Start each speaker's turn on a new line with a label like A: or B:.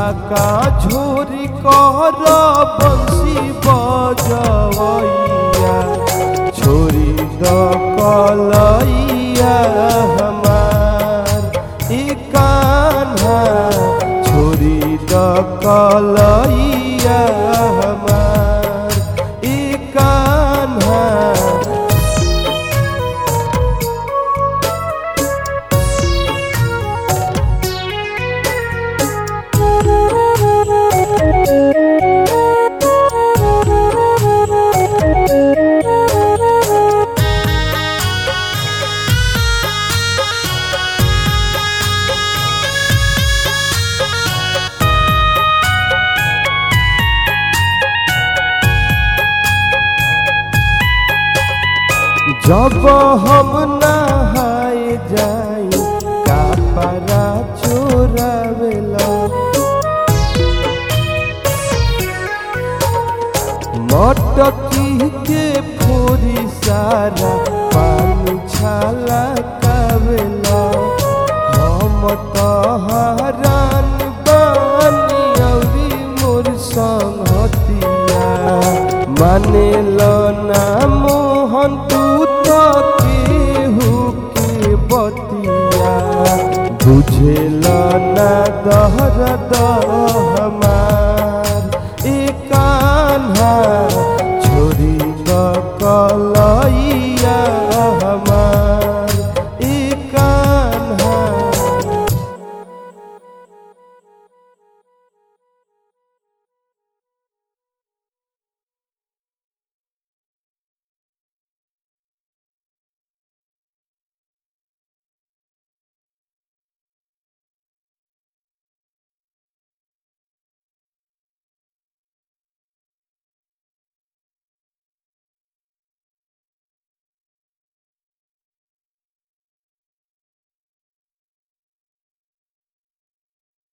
A: झाका झोरी कर बंसी बजवैया छोरी द कलैया हमार ई कान्हा छोरी द कलैया हमार ई कान्हा जब हम नहाए जाई कापरा चोरावेला मटकी के फोरी सारा पानी छाला कावेला हम तो हरान बानी औरी मोर संगतिया माने लो ना मोहन तू तो केहू के बतिया बुझेल ना दहर दह